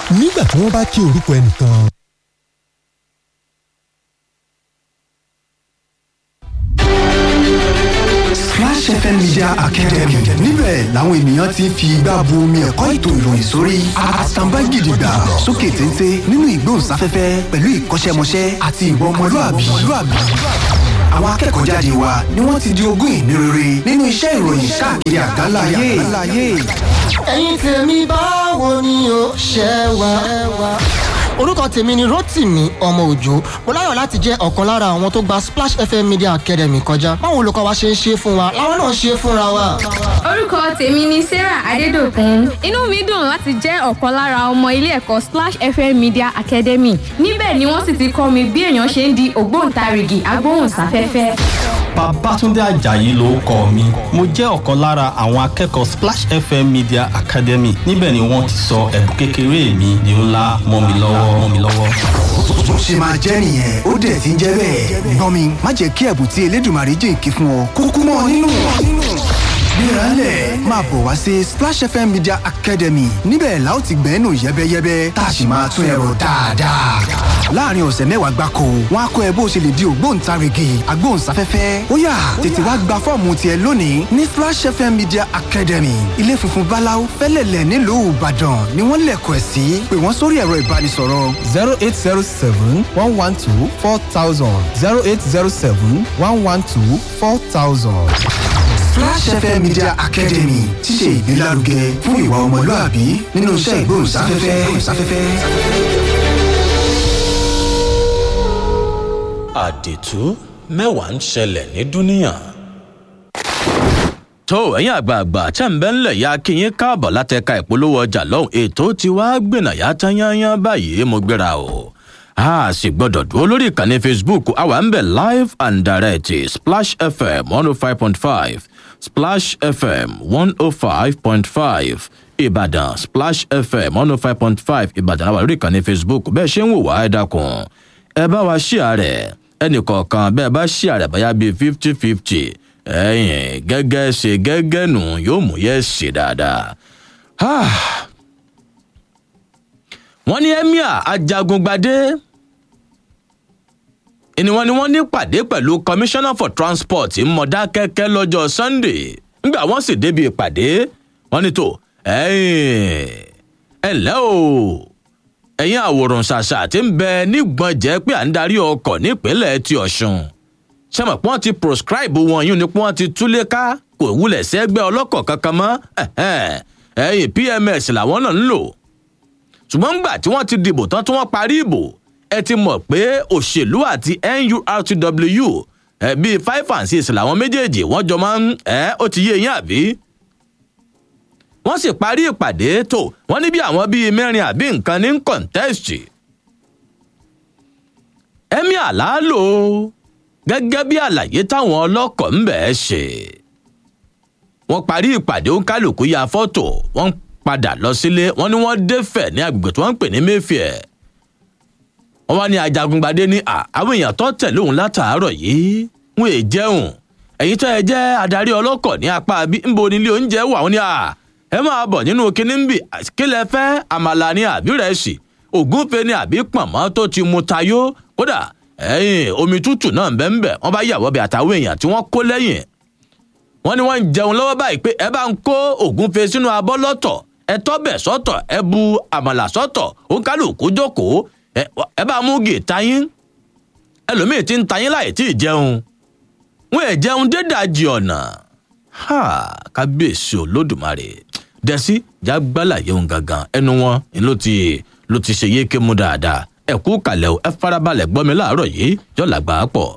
nígbà tí wọ́n bá kí orúkọ ẹnìkan. Splash FM Media Academy níbẹ̀ làwọn ènìyàn ti ń fi igbá bu omi ẹ̀kọ́ ètò ìròyìn sórí àtàǹbá gidigba sókè téńté nínú ìgbóhùnsáfẹ́fẹ́ pẹ̀lú ìkọ́ṣẹ́mọṣẹ́ àti ìwà ọmọlúàbí. àwọn akẹ́kọ̀ọ́ jáde wa ni wọ́n ti di ogún ìní rere nínú iṣẹ́ ìròyìn káàkiri àgbáńlá ayé. ẹ̀yin tèmi báwo ni o ṣe wà. orúkọ tèmi ni rotimi ọmọ òjò mo láyọ̀ láti jẹ́ ọ̀kan lára àwọn tó gba splash fm media academy kọjá báwo olùkọ́ wa ṣe ń ṣe fún wa làwọn náà ṣe fúnra wa. orúkọ tèmi ni sarah adédọkùn inú mi dùn láti jẹ́ ọ̀kan lára ọmọ ilé ẹ̀kọ́ splash fm media academy níbẹ̀ ni wọ́n sì ti kọ́ mi bí èèyàn ṣe ń di ògbóǹtarìgì agbóhùnsáfẹ́fẹ́. Babátúndé Àjàyí ló kọ mi. Mo jẹ́ ọ̀kan lára àwọn akẹ́kọ̀ọ́ Splash FM Media Academy. Níbẹ̀ ni wọ́n ti sọ ẹ̀bùn kékeré mi di ńlá mọ́ mi lọ́wọ́ mọ́ mi lọ́wọ́. bó ṣe máa jẹ́ nìyẹn ó dẹ̀ ti ń jẹ́ bẹ́ẹ̀. gbọ́n mi má jẹ́ kí ẹ̀bùn tí elédùnmarè jìnkí fún ọ kúkú mọ́ ọ nínú. gbéraálẹ̀ máa bọ̀ wá sí Splash FM Media Academy níbẹ̀ la ó ti gbẹ́nu yẹ́bẹ́yẹ́bẹ́ tá a sì máa tún ẹ̀rọ dáadáa. láàrin ọ̀sẹ̀ mẹ́wàá gbáko wọn á kọ́ ẹ bó ṣe lè di ògbóǹtarìgì agbóhùnsáfẹ́fẹ́ ó yá tètè wá gba fọ́ọ̀mù tiẹ̀ lónìí ní Splash FM Media Academy ilé funfun báláú fẹ́lẹ̀lẹ̀ nílùú Ìbàdàn ni wọ́n lẹ̀kọ̀ ẹ̀ sí pé wọ́n sórí ẹ̀rọ ìbánisọ̀rọ̀ zero eight zero seven one one two four thousand zero eight zero seven one one two four thousand. Flash FM Media Academy ti ṣe ìgbélárugẹ fún ìwà ọmọlúàbí nínú iṣẹ́ ìgbóhùnsáfẹ́fẹ́. àdètú mẹ́wàá ń ṣẹlẹ̀ ní dúníyàn. tó ẹ̀yin àgbààgbà tẹ́ ń bẹ́ ńlẹ̀ ya kí yín káàbọ̀ látẹ̀ka ìpolówó ọjà lọ́hùn ètò tí wàá gbìnàyà tán yányán báyìí mo gbéra o a sì gbọ́dọ̀ dúró lórí ìkànnì facebook àwa ń bẹ̀ live and direct splash fm one oh five point five splash fm one oh five point five ìbàdàn splash fm one oh five point five ìbàdàn àwa lórí ìkànnì facebook bẹ́ẹ̀ ṣe ń wò wá ẹ dákun ẹ bá wa ṣí ààrẹ ẹnì kọ̀ọ̀kan bẹ́ẹ̀ bá ṣí ààrẹ báyà bíi fifty fifty ẹ̀yìn gẹ́gẹ́ ṣe gẹ́gẹ́ nù yóò mú yẹ́ ṣe dáadáa. wọ́n ní emir ajagungbadé ni wọ́n ní wọ́n ní pàdé pẹ̀lú commissioner for transport mọ̀dákẹ́kẹ́ lọ́jọ́ sunday nígbà wọ́n sì débi ìpàdé wọ́n ní tó ẹ̀yìn ẹ̀ ǹlẹ́ o ẹ̀yin àwòrán ṣàṣà tí ń bẹ nígbọ̀n jẹ́ pé à ń darí ọkọ̀ nípínlẹ̀ ti ọ̀ṣun ṣẹ́mọ̀ pé wọ́n ti proscribe wọn yún ni pé wọ́n ti túlé ká kò wúlẹ̀ sẹ́gbẹ́ ọlọ́kọ̀ kankan mọ́ ẹ̀yìn pms làwọn náà ń lò ṣùgbọ́n ńgbà tí wọ́n ti dìbò tán tí wọ́n parí ìbò ẹ ti mọ̀ pé òṣèlú àti nurtw ẹ bíi five and six làwọn méjèèjì wọ́n jọ máa ń ẹ ó ti yé yín àbí wọ́n sì parí ìpàdé tó wọ́n ní bí àwọn bíi mẹ́rin àbí nǹkan ní kọ̀ǹtẹ́ẹ̀sì. ẹ̀mí àlálò gẹ́gẹ́ bí àlàyé táwọn ọlọ́kọ̀ ń bẹ̀ ẹ́ ṣe. wọ́n parí ìpàdé òǹkálùkù ya fọ́tò wọ́n padà lọ sílé wọ́n ní wọ́n dẹ́fẹ̀ ní agbègbè tí wọ́n ń pè ní mayfair. wọ́n wá ní ajagungbadé ní àwọn èèyàn tó tẹ̀lé òun látàárọ̀ yìí wọ́n è jẹun ẹ̀yin tó ẹ jẹ́ adarí ọlọ́kọ̀ ní apá bí ń bo nílé oúnjẹ wà wọ́n ní à ẹ máa bọ̀ nínú kinní ń bì kílẹ̀ fẹ́ àmàlà ni àbí rẹ̀sì ògúnfe ni àbí pọ̀nmọ́ tó ti mu tayó kódà ẹ̀yìn omi tútù náà bẹ́ẹ̀ ń bẹ̀ wọ́n bá yàwọ́ bí àtàwọn èèyàn tí wọ́n kó lẹ́yìn wọ́n ní wọ́n ń jẹun lọ́wọ́ báyìí pé ẹ bá ń kó ògúnfe sínú abọ́ lọ́tọ̀ ẹ tọ́bẹ̀ sọ́tọ̀ ẹ bu àmàlà sọ́tọ̀ òǹkálùkù jókòó ẹ bá mú gè tayín ẹlòmíì ti ń tayín láì tí ì jẹun wọn ẹ jẹun dédàjì ọ̀nà kábíyèsí olódùmarè dẹ́sí jágbálà yẹun gangan ẹnu wọn ló ti ló ti ṣe yéké mú dáadáa ẹ kú kalẹ̀ o ẹ farabalẹ̀ gbọ́ mi láàárọ̀ yìí yọ̀là gbà á pọ̀.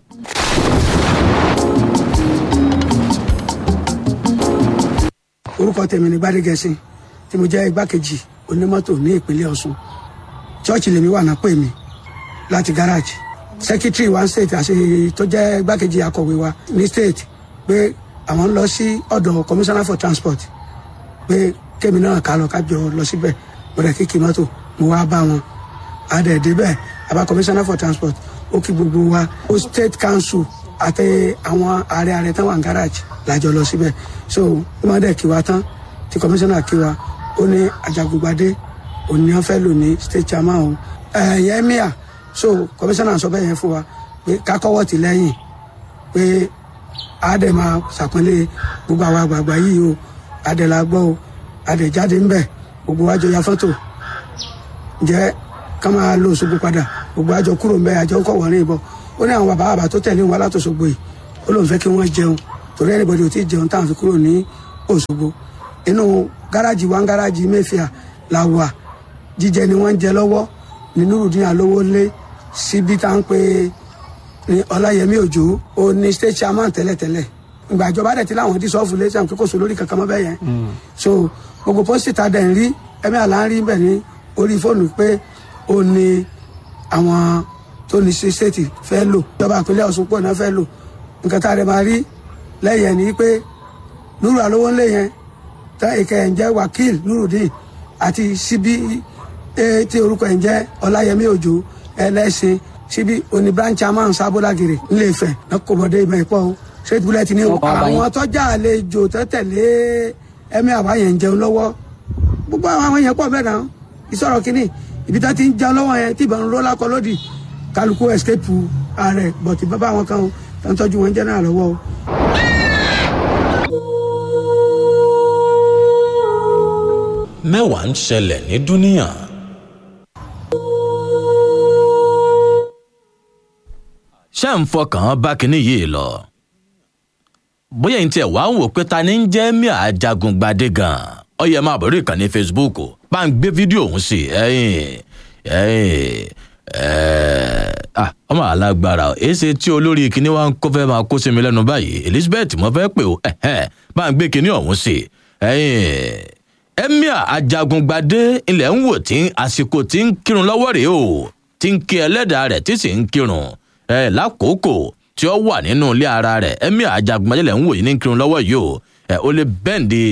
orúkọ tèmi ní gbádégẹsìn tí mo jẹ́ igbákejì onímọ́tò ní ìpínlẹ̀ ọ̀ṣun chọ́ọ̀chì lèmi wà náà pè mí láti gáràjì secretary one state àti tó jẹ́ igbákejì akọ̀wé wa ní state pé àwọn ń lọ sí ọ̀dọ̀ commissioner for transport pé kémi náà ká lọ kájọ lọ síbẹ̀ mo rẹ̀ kíkì mọ́tò mo wá bá wọn adẹ̀dẹ̀ bẹ́ẹ̀ àbá commissioner for transport ó kí gbogbo wa ó state council àti àwọn ààrẹ ààrẹ tán wà ní garage lájọ lọ síbẹ̀ so ó máa dẹ̀ kí wa tán tí commissioner kí wa ó ní ajagungbadé ó òní wọn fẹ́ lò ní state chairman o ẹ̀yẹ emir so commissioner sọ bẹ́ẹ̀ yẹn fún wa pé kákọ́wọ́ ti lẹ́yìn pé àdè máa ṣàpọ́nlé gbogbo àwọn àgbààgbà yìí o àdè la gbọ́ o àdè jáde ń bẹ̀ gbogbo wa jọ ya fọ́tò ǹjẹ́ ká máa lo Òṣogbo padà gbogbo àjọ kúrò ń bẹ̀ àjọ ń kọ̀ wọ́n ní ìbọn ó ní àwọn bàbá bàbá tó tẹ̀lé wọn látòṣogbo yìí ó lóun fẹ́ kí wọ́n jẹun torí ẹnìbọdì ò tí ì jẹun táwọn fi kúrò ní Òṣogbo inú gáràjì wa ń gáràjì Mayfair la wà jíjẹ ni wọ́n ń jẹ lọ́wọ́ ní Nurudeen Alówólé síbi tá à ń pè ní Ọláyẹmí Òjó ó ní state chairman tẹ́lẹ̀tẹ́lẹ̀ ìgbà ìjọba dẹ̀ ti láwọn dí sọ́ọ̀fù lé sẹ́wọ̀n kíkó so lórí kankan mọ́ bẹ́ẹ̀ yẹn so gbogbo pósítì tá a dẹ̀ ń rí ẹ̀mí àlá ń rí bẹ̀ ní orí fóònù pé ó ní àwọn tó ní ṣe state fẹ́ lò ìjọba ìpínlẹ̀ Ọ̀ṣun pọ̀ náà fẹ́ lò nǹkan tá a dẹ̀ máa rí lẹ́yìn ẹ̀ ní pé Nuru Alówólé yẹn tá ìkẹ́ ẹ̀ ń jẹ́ Wakil Nurudeen àti síbí tí orúkọ ẹ̀ ń jẹ́ Ọláyẹmí Òjó ẹlẹ́sìn síbí oní branch chairman sábódàgìrì ńlẹ̀fẹ̀ lọ́kọ̀bọ̀dé ìmọ̀ ìpọ̀ o straight bullet ni o àwọn tọ́jà àlejò tẹ́tẹ̀lé ẹ̀mí àbáyẹn ń jẹun lọ́wọ́ gbogbo àwọn yẹn pọ̀ bẹ́ẹ̀ náà ìsọ̀rọ̀ kínní ibi tá ti ń jẹun lọ́wọ́ yẹn tí ìbọn rólá kọ lódì kálukú escape ààrẹ bọ̀tì bàbá àwọn kan o tó ń tọ́jú wọn jẹ́ náà lọ́wọ́ o. mẹ́wàá ń ṣẹlẹ̀ ní dúníyàn. ṣé ń fọkàn bá kinní yìí lọ bóyá ní tiẹ̀ wá ń wò pé ta ni ń jẹ́ mí àjagun gbadé gan-an ó yẹ máa bọ̀rọ̀ ìkànnì Facebook bá ń gbé fídíò ọ̀hún sí ẹ̀yìn ẹ̀yìn ọmọ alágbára èsì tí olórí kinní wa ń kó fẹ́ máa kó sí mi lẹ́nu báyìí Elizabeth mo fẹ́ pè ó bá ń gbé kinní ọ̀hún sí ẹ̀yìn emir ajagungbadé ilẹ̀ ń wò tí àsìkò tí ń kírun lọ́wọ́ rèé o tí ń kí ẹlẹ́dàá rẹ̀ tí sì ń kírun ẹ̀ lákòókò tí ó wà nínú ilé ara rẹ̀ emir ajagungbadé ilẹ̀ ń wò yìí ní kírun lọ́wọ́ yìí o ẹ̀ ó lè bẹ́ǹdì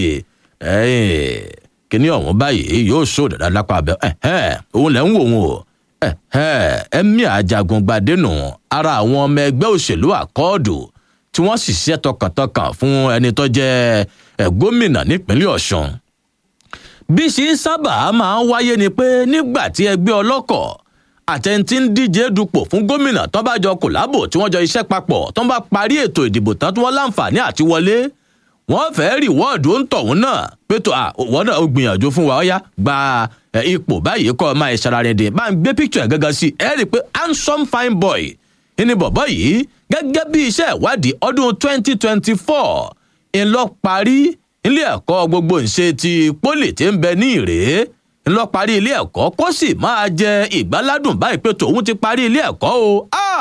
kíní ọ̀hún báyìí yóò sọ dàda lápá abẹ òun lẹ̀ ń wò wọn o emir ajagungbadé nù ara àwọn ọmọ ẹgbẹ́ òṣèlú àkọọ́dù tí wọ́n sì ṣiṣẹ́ tọkàntọkàn fún ẹni tó jẹ́ gómìnà nípínlẹ̀ ọ̀ṣun bí ṣe ń sábà máa ń wáyé ni pé nígbà tí ẹgbẹ́ ọlọ́kọ̀ àtẹ̀ntì ń díje dupò fún gómìnà tó bá jọ kòlábò tí wọ́n jọ iṣẹ́ papọ̀ tó bá parí ètò ìdìbò tán tí wọ́n láǹfààní àti wọlé wọ́n fẹ́ẹ́ rí wọ́ọ̀dù ń tọ̀hún náà pétò àwọn náà ó gbìyànjú fún wa ọ̀yá gba ipò báyìí kọ́ máa ṣara dín bá ń gbé píkítọ̀ ẹ̀ gángan sí ẹ rí i pé handsome fine boy ní bọ̀bọ̀ yìí gẹ́gẹ́ bí iṣẹ́ ìwádìí ọdún 2024 ńlọ parí ilé ẹ̀kọ́ gbogbo ńṣe ti pólì tí ń bẹ ní ìrèé ńlọ parí ilé ẹ̀kọ́ kó sì máa jẹ ìgbáládùn báyìí pé tòun ti parí ilé ẹ̀kọ́ o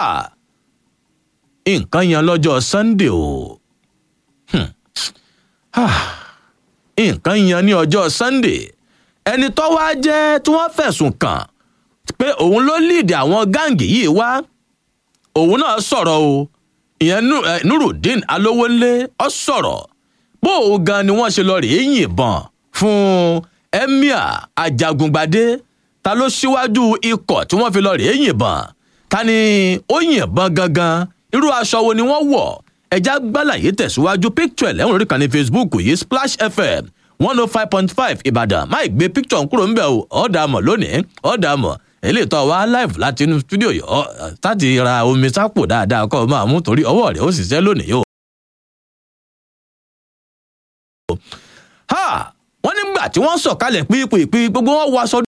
nǹkan yan lọ́jọ́ Sunday o nǹkan yan ní ọjọ́ Sunday ẹni tó wá jẹ́ tí wọ́n fẹ̀sùn kàn pé òun ló líìdì àwọn gáǹgì yìí wá òun náà sọ̀rọ̀ o ìyẹn Nurudeen Alówólé ó sọ̀rọ̀ bó o gan ni wọ́n ṣe lọ rèé yìnbọn fún emir ajagungbadé ta ló ṣíwájú ikọ̀ tí wọ́n fi lọ rèé yìnbọn ta ni ó yìnbọn gangan irú aṣọ wo ni wọ́n wọ̀ ẹja gbàlàyé tẹ̀síwájú picture ẹ̀lẹ́wọ̀n lórí kan ní Facebook yìí Splash FM one oh five point five Ìbàdàn má gbé picture kúrò ń bẹ̀ o ọ̀dà mọ̀ lónìí ọ̀dà mọ̀ èlé tó wá live láti inú studio yìí ọ̀ láti ra omi sápò dáadáa kọ́ ọ máa mú torí ọwọ́ rẹ̀ ó sì ṣẹ́ lónìí o. ha wọ́n nígbà tí wọ́n sọ̀kalẹ̀ pípípí gbogbo wọn wọ aṣọ.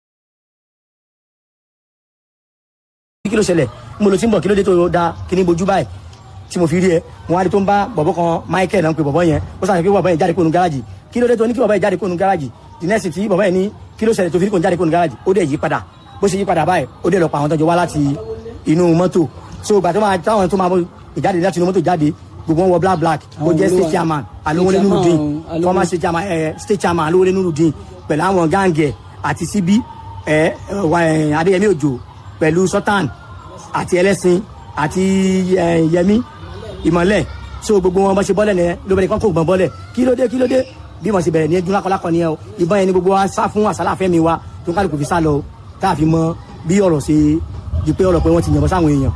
kí ló ṣẹlẹ̀ mo lọ tí ń bọ̀ kí ló dé tó da kíní bojú báyìí tí mo fi rí ẹ mo wá rí tó ń bá bọ̀bọ̀ kan Michael náà ń pe bọ̀bọ̀ yẹn ó sàn pé bọ̀bọ̀ yẹn jáde kónú gáràjì kí ló dé tó ní kí bọ̀bọ̀ yẹn jáde kónú gáràjì the next tí bọ̀bọ̀ yẹn ní kí ló ṣẹlẹ̀ tó fi ní kónú jáde kónú gáràjì ó dẹ̀ yí padà bó ṣe yí padà báyìí ó dẹ̀ lọ pa àwọn tọ́jú wá láti inú mọ́tò so ìgbà tó máa táwọn tó máa ìjáde láti inú mọ́tò jáde gbogbo wọn wọ black black ó jẹ́ state chairman Alówólé Nurudeen former state chairman ẹ state chairman Alówólé Nurudeen pẹ̀lú àwọn gáǹgẹ̀ àti síbí ẹ Adéyẹmí Òjò pẹ̀lú sultan àti ẹlẹ́sìn àti yẹmí ìmọ̀lẹ̀ so gbogbo wọn bá ṣe bọ́lẹ̀ nìyẹn ló bẹ̀rẹ̀ kán kó gbọ̀n bọ́lẹ̀ kí ló dé kí ló dé bí wọ́n ṣe bẹ̀rẹ̀ ní ẹdún lákọlákọ nìyẹn o ìbọn yẹn ni gbogbo wa sá fún àsálà fẹ́mi wa tó kálukú fi sá lọ tá a fi mọ bí ọ̀rọ̀ ṣe di pé ọ̀rọ̀ pé wọ́n ti yànbọ̀ sáwọn èèyàn.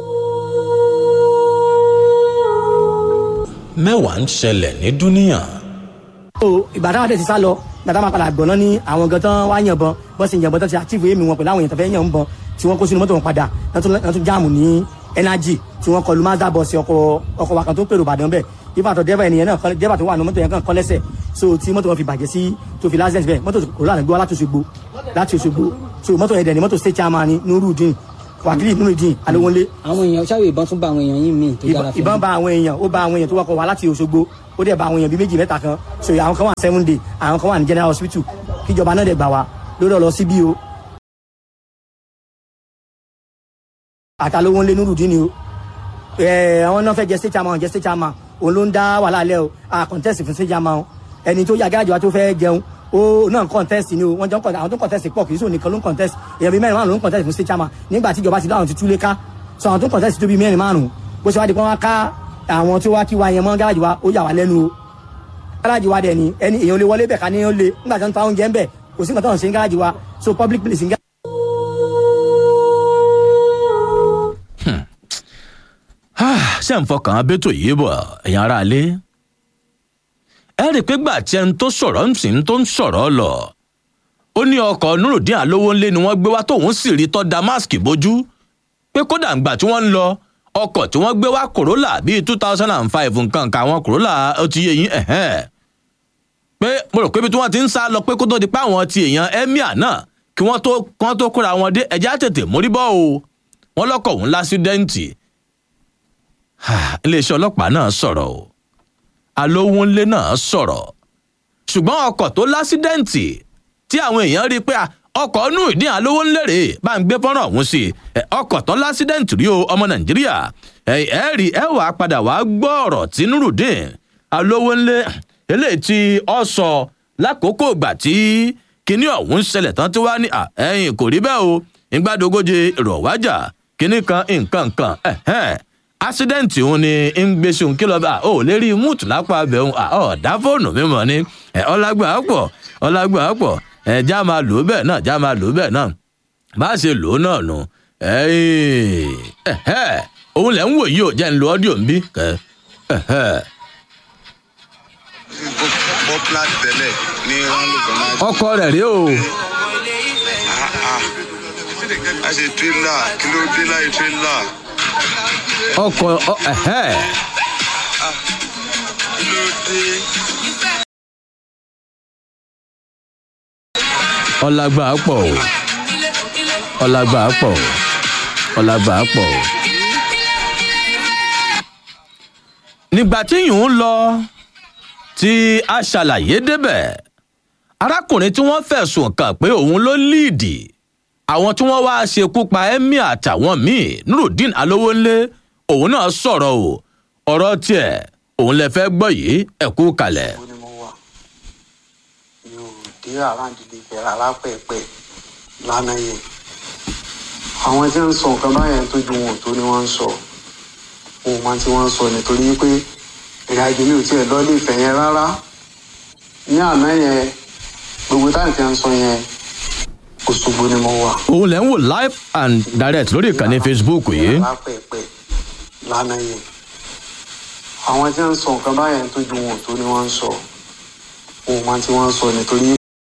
mẹ́wàá ń ṣẹlẹ̀ ní dúníyàn. o ìgbà táwọn dẹ̀ ti sá lọ gbàtà máa padà gbọ̀nà ní àwọn gan tán wá yànbọn bọ́n sì yànbọn tán ti àtìfù èmi wọn pẹ̀lú àwọn èèyàn tó fẹ́ yàn ń bọ̀ tí wọ́n kó sínú mọ́tò wọn padà wọ́n tún wọ́n tún jáàmù ní energy tí wọ́n kọlu mazda bọ́ọ̀sì ọkọ̀ ọkọ̀ wa kan tó ń pèrò ìbàdàn bẹ́ẹ̀ ifá àtọ̀ dẹ́fà ènìyàn náà kọ́ dẹ́fà tó wà ní mọ́tò yẹn kàn kọ́ lẹ́sẹ̀ so tí mọ́tò wọn fi bàjẹ́ sí tó fi lásẹ̀sì bẹ́ẹ̀ mọ́tò kò lánàá gbé wá láti Òṣogbo láti Òṣogbo so mọ́tò yẹn dẹ̀ ni mọ́tò state chairman ni Nurudeen Wakili Nurudeen Alowonle àwọn èèyàn ṣáà ìbọn tún bá àwọn èèyàn yín míì tó ìbọn yára fẹ́ ìbọn bá àwọn èèyàn ó bá àwọn èèyàn tó wọkọ̀ wá láti Òṣogbo ó dẹ̀ bá àwọn èèyàn bíi méjì mẹ́ta kan so àwọn kan wà seven day àwọn kan wà ní general hospital kíjọba náà dẹ̀ gbà wá lórí ọ̀rọ̀ síbí o àtàlówó ńlẹ Nurudeen ni o ẹ àwọn náà fẹ́ jẹ state chairman jẹ state chairman òun ló ń dá wàhálà lẹ o a contest fún state chairman o ẹni tó yà gáàjọ wa tó fẹ́ jẹun ó náà contest ni o wọ́n jọ ń contest àwọn tó contest pọ̀ kì í sóò nìkan ló ń contest èèyàn bíi mẹ́rin márùn ló ń contest fún state chairman nígbà tí ìjọba ti dáhùn ti túlé ká so àwọn tó contest tó bíi mẹ́rin márùn bó ṣe wá di pé wọ́n ká àwọn tó wá kí wa yẹn mọ́ gáàjì wa ó yà wá lẹ́nu o gáàjì wa dẹ̀ ni ẹni èèyàn lè wọlé bẹ̀ ká ní ó lé nígbà tí wọ́n ń ta oúnjẹ ń bẹ̀ kò sí nǹkan tó ń ṣe ń gáàjì wa so public place ń gá ṣé ń fọkàn abétò yìí bọ̀ ẹ̀yin ará ilé ẹ rí i pé gbà tí ẹni tó sọ̀rọ̀ ń sìn tó ń sọ̀rọ̀ lọ ó ní ọkọ̀ nurudeen alówónlé ni wọ́n gbé wá tóun sì rí tọ́ damask bójú pé kódà ńgbà tí wọ́n ń lọ ọkọ̀ tí wọ́n gbé wá corolla bíi two thousand and five nǹkan kan àwọn corolla ó ti yé yín ẹ̀hẹ́n pé mo rò pé ibi tí wọ́n ti ń sá lọ pé kó tó di pé àwọn ti èèyàn emir náà kí wọ́n tó kí wọ́n tó kóra wọn dé ẹ̀já tètè mórí bọ́ o wọ́n lọ́kọ̀ òun lásídẹ́ǹtì iléeṣẹ́ ọlọ́pàá náà sọ̀rọ̀ o alówónlé náà sọ̀rọ̀ ṣùgbọ́n ọkọ̀ tó lásídẹ́ǹtì tí àwọn èèyàn rí i pé ọkọ̀ inú ìdí alówónlé rèé bá ń gbé fọ́nrán ọ̀hún sí i ọkọ̀ tó lásídẹ́ǹtì rí o ọmọ nàìjíríà ẹ rí ẹ wàá padà wàá gbọ́ ọ̀rọ̀ tí nurudeen alówónlé eléyìí tí ọ sọ lákòókò ìgbà tí kinní ọ̀hún ṣẹlẹ̀ tán tí wàá ní ẹ̀yìn kò rí bẹ́ẹ̀ o ìgbàdógóje ìrọ̀wájà kinní kan nǹkan kan ẹ̀hẹ́n accident òun ni ń gbèsè òun kí lọ bá ò lè rí múùtù lápá abẹ òun ọ̀dá fóònù mímọ ni ọlágbà pọ̀ ọlágbà pọ̀ já máa lò ó bẹ́ẹ̀ náà já máa lò ó bẹ́ẹ̀ náà bá a ṣe lò ó náà nù òun lẹ̀ ń wò yìí ò jẹ́ ń lo ọ́díò ń bí popular tẹ́lẹ̀ ní ránlọ́gbọ̀n ọkọ rẹ̀ rí o a ṣe tírélà kí ló dé láì tírélà ọkọ ẹhẹ kí ló dé. ọlágbà pọ̀ o ọlágbà pọ̀ o ọlágbà pọ̀ o. nígbà tí yìí ń lọ tí a ṣàlàyé débẹ̀ arákùnrin tí wọ́n fẹ̀sùn kàn pé òun ló líìdì àwọn tí wọ́n wá ṣekú pa emir àtàwọn míì nurudeen alówónlé òun náà sọ̀rọ̀ o ọ̀rọ̀ tiẹ̀ òun lè fẹ́ gbọ́ yìí ẹ̀kú kalẹ̀. ó ní mo wà mi ò dé àràǹdílé bẹ̀rẹ̀ alápẹ̀pẹ̀ lánàá yẹn àwọn tí ń sọ nǹkan báyẹn tó ju wọn ò tó ni wọ́n ń sọ wọn ò máa tí wọ́n ń sọ nítorí pé ìrìn àjò mi ò tiẹ̀ lọ lè fẹ̀ yẹn rárá ní àná yẹn gbogbo táǹtì ń sọ yẹn Òṣogbo ni mo wà. òun lè ń wò live and direct lórí ìkànnì facebook yìí. alápẹ̀pẹ̀ lánàá yẹn àwọn tí ń sọ nǹkan báyẹn tó ju wọn ò tó ni wọ́n ń sọ wọn ò máa tí wọ́n ń sọ nítorí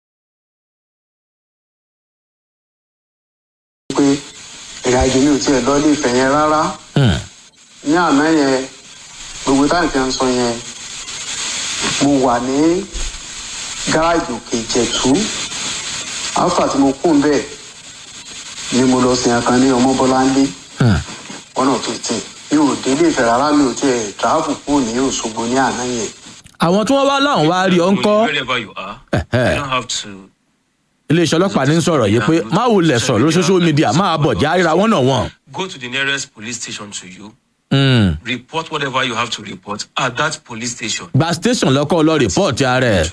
pé ìrìn àjò mi ò tiẹ̀ lọ lè fẹ̀ yẹn rárá ní àná yẹn gbogbo táǹtì ń sọ yẹn mo wà ní gáràjì òkè ìjẹ̀tú alfa tí mo kún bẹ́ẹ̀ ni mo lọ sin akan ní ọmọbọláńlé ọ̀nà tó tì mi ò délé ìfẹ́ rárá mi ò tiẹ̀ tààfù kúrò ní òṣogbo ní àná yẹn. àwọn tí wọ́n wá láwọn wá rí ọ ń kọ́ Wherever you are, you don't have to. iléeṣẹ́ ọlọ́pàá ní sọ̀rọ̀ yìí pé má wò lẹ̀ sọ̀rọ̀ lórí social media máa bọ̀ já ríra wọ́n náà wọ̀n. Go to the nearest police station to you. Mm. Report whatever you have to report at that police station. gba station lọ́kọ́ lọ rìpọ́ọ̀tì ara ẹ̀.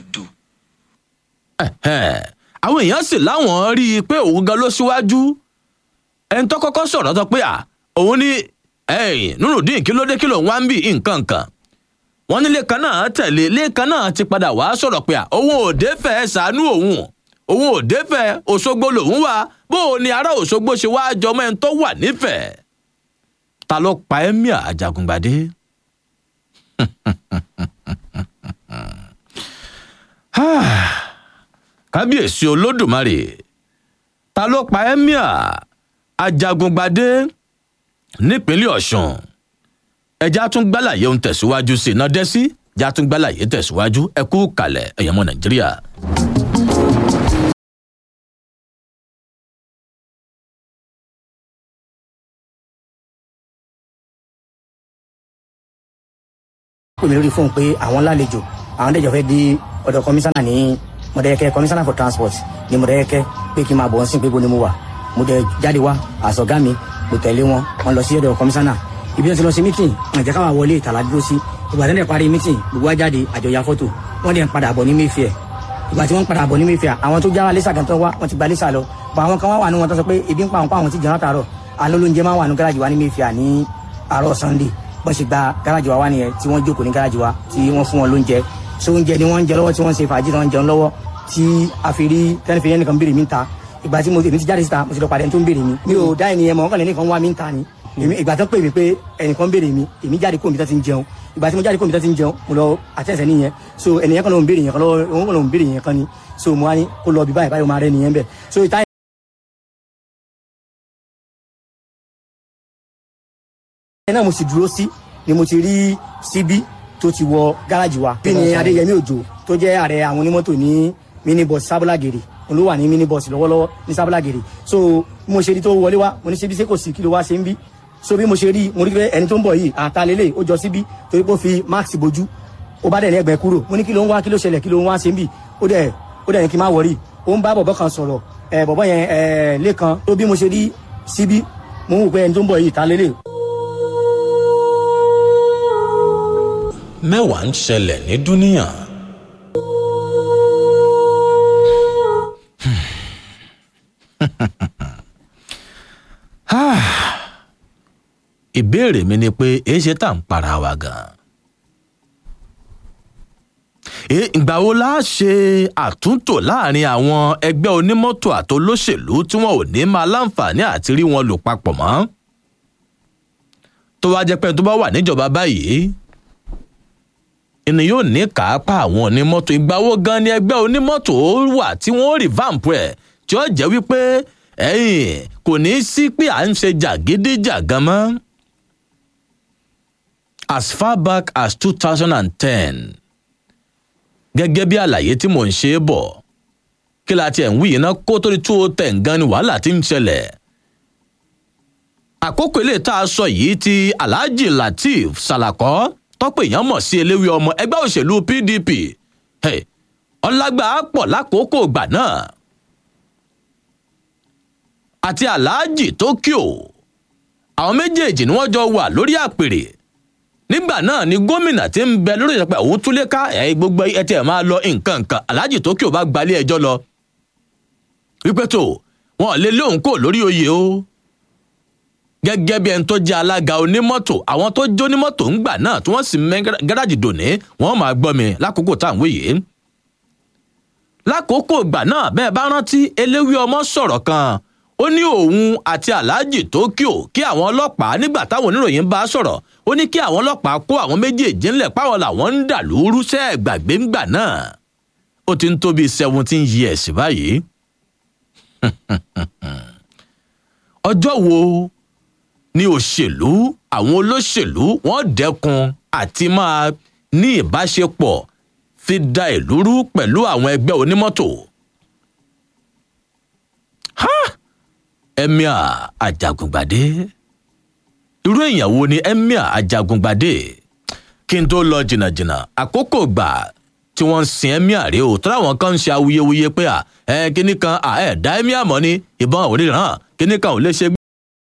Ẹ̀hẹ̀. àwọn èèyàn sì láwọn rí i pé òun gan ló síwájú ẹni tó kọ́kọ́ sọ̀rọ̀ sọ pé à òun ní ẹ̀yìn nurudeen kí ló dé kí ló ń wá ń bì nǹkan kan wọ́n ní lẹ́ẹ̀kan náà tẹ̀lé lẹ́ẹ̀kan náà ti padà wá sọ̀rọ̀ pé à òun ò dé fẹ́ ṣàánú òun òun ò dé fẹ́ òṣogbo lòun wà bó o ní ará òṣogbo ṣe wá jọmọ ẹni tó wà nífẹ̀ẹ́ ta ló pa emir ajagungbadé. kábíyèsí olódùmarè ta ló pa emir ajagungbadé nípínlẹ̀ ọ̀sùn ẹja tún gbálàyé ohun tẹ̀síwájú sí iná dẹ́sí ẹja tún gbálàyé tẹ̀síwájú ẹ kú kalẹ̀ ẹ̀yẹ́mọ nàìjíríà. pè mí lórí fóun pé àwọn lálejò àwọn dẹjọ fẹ́ di ọ̀dọ̀ kọmíṣánná ní mọdẹkẹ kọmíṣánná for transport ní mọdẹkẹ pé kí n máa bọ̀ ọ́n sìn pé bo ni mo wà mo dẹ jáde wá àsọgá mi mo tẹ̀lé wọn wọn lọ sí ọ̀dọ̀ kọmíṣánná ibi wọn ti lọ sí mítìn wọn jẹ́ káwá wọlé ìtàlá dúró sí ìgbà tí wọn dẹ̀ parí mítìn gbogbo wa jáde àjọyà fọ́tò wọn dẹ̀ ń padà bọ̀ ní mayfair ìgbà tí wọ́n ń padà bọ̀ ní mayfair àwọn tó jára lẹ́sà kan tó wá wọ́n ti gba lẹ́sà lọ bọ̀ àwọn kan wá wà ní wọn tó sọ pé ebi ń pa àwọn pa àwọn ti jẹun látàárọ̀ àlọ́ lóúnjẹ máa wà ní gáràjì wa ní mayfair ní àárọ̀ sunday bọ́n ṣe gba gáràjì wa wá nìyẹn tí wọ́n jókòó ní gáràjì wa tí wọ́n fún wọn lóúnjẹ so oúnjẹ ni wọ́n ń jẹ lọ́wọ́ tí wọ́n ń ṣe fàájì tí wọ́n ń jẹun lọ́wọ́ tí a fi rí tẹ́lifí yẹn nìkan béèrè mi ta ìgbà tí mo èmi ti jáde síta mo ti lọ pàdé ẹni tó ń béèrè mi mi ò dá ẹni yẹn mọ̀ wọ́n kàn lé nìkan wá mi ń ta ni èmi ìgbà tó pè mí pé ẹnìkan béèrè mi èmi jáde kó mi tó ti ń jẹun ìgbà tí mo jáde kó mi tó ti ń jẹun mo lọ àtẹ̀sẹ̀ nìyẹn so ẹnìyẹn kan ló ń béèrè yẹn kan lọ́wọ́ òun kan ló ń béèrè yẹn kan ni so mo wá ní kó lọ bí báyìí báyìí ó máa rẹ nìyẹn bẹ̀ so ìta ẹ náà mo sì dúró sí ni mo ti rí síbí tó ti wọ gáràjì wa. bí ni adéyẹmí òjò tó jẹ́ ààrẹ àwọn onímọ́tò ní minibus sábúlágèrè olú wà ní minibus lọ́wọ́lọ́wọ́ ní sábúlágèrè so bí mo ṣe rí tó wọlé wá mo ní ṣe bí ṣe kò sí kí ló wá ṣe ń bí so bí mo ṣe rí mo rí pé ẹni tó ń bọ̀ yìí àtàlélẹ̀ ó jọ síbí torí pé ó fi max bojú ó bá dẹ̀ ní ẹgbẹ́ kúrò mo ní kí ló ń wá kí ló ṣẹlẹ̀ kí ló ń wá ṣe ń bí ó dẹ̀ ó dẹ̀ ní kí n má wọrí ó ń bá bọ̀bọ̀ kan sọ̀rọ̀ ẹ̀ bọ̀bọ̀ yẹn ẹ̀ lẹ́kan tó bí mo ṣe rí síbí mo ń wò pé ẹni tó ń bọ̀ yìí àtàlélẹ̀ mẹ́wàá ń ṣẹlẹ̀ ní dúníyàn. ìbéèrè mi ni pé èé ṣe tá à ń para wa gan-an. ìgbà wo la ṣe àtúntò láàrin àwọn ẹgbẹ́ onímọ́tò àtolóṣèlú tí wọn ò ní máa láǹfààní àti rí wọn lò papọ̀ mọ́? tó wá jẹ́ pé tó bá wà níjọba báyìí ni yóò ní káápá àwọn onímọ́tò ìgbàwó gan ni ẹgbẹ́ onímọ́tò wà tí wọ́n rí vamp ẹ̀ tí ó jẹ́ wípé ẹ̀yìn kò ní í sí pé à ń ṣe jàgídíjàgan mọ́. as far back as two thousand and ten gẹ́gẹ́ bí àlàyé tí mò ń ṣe é bọ̀ kí la tiẹ̀ ń wí yìí ná kó tó di two oh ten gan ni wàhálà ti ń ṣẹlẹ̀ àkókò ilé tá a sọ yìí ti alhaji lateef salakọ tọ́pọ̀ èèyàn mọ̀ sí eléwé ọmọ ẹgbẹ́ òṣèlú pdp ọlágbà pọ̀ lákòókò ìgbà náà àti aláàjì tókíò àwọn méjèèjì ni wọ́n jọ wà lórí àpèrè nígbà náà ni gómìnà tí ń bẹ lórí ìjọba òun túlé ká ẹ gbogbo ẹtì ẹ máa lọ nǹkan nǹkan aláàjì tókíò bá gbalé ẹjọ́ lọ wípé tó wọn lè lóun kò lórí oyè o gẹ́gẹ́ bí ẹni tó jẹ́ alága onímọ́tò àwọn tó jó onímọ́tò ń gbà náà tí wọ́n sì mẹ́ gáràjì dòní wọ́n máa gbọ́ mi lákòókò tá à ń wéyè. lákòókò ìgbà náà bẹ́ẹ̀ bá rántí eléwé ọmọ sọ̀rọ̀ kan ó ní òun àti aláàjì tókíò kí àwọn ọlọ́pàá nígbà táwọn oníròyìn bá sọ̀rọ̀ ó ní kí àwọn ọlọ́pàá kó àwọn méjèèjì ńlẹ̀ páwọn làwọn ń dà lóru sẹ́ gbàgbé ńgbà náà ó ti ń tó bíi seventeen years báyìí. ọjọ́ wo ní òṣèlú àwọn olóṣèlú wọn dẹkun àti máa ní ìbáṣepọ̀ fi da ìlú rú pẹ̀lú àwọn ẹgbẹ́ onímọ́tò. emir ajagungbadé irú èèyàn wo ni emir ajagungbadé kí n tó lọ jìnnàjìnnà àkókò gbà tí wọ́n ń sin emir rèé o tó láwọn kan ń ṣe awuyewuye pé ẹ kíní kan ẹ dá emir mọ́ ni ìbọn òríran kíní kan ò lè ṣe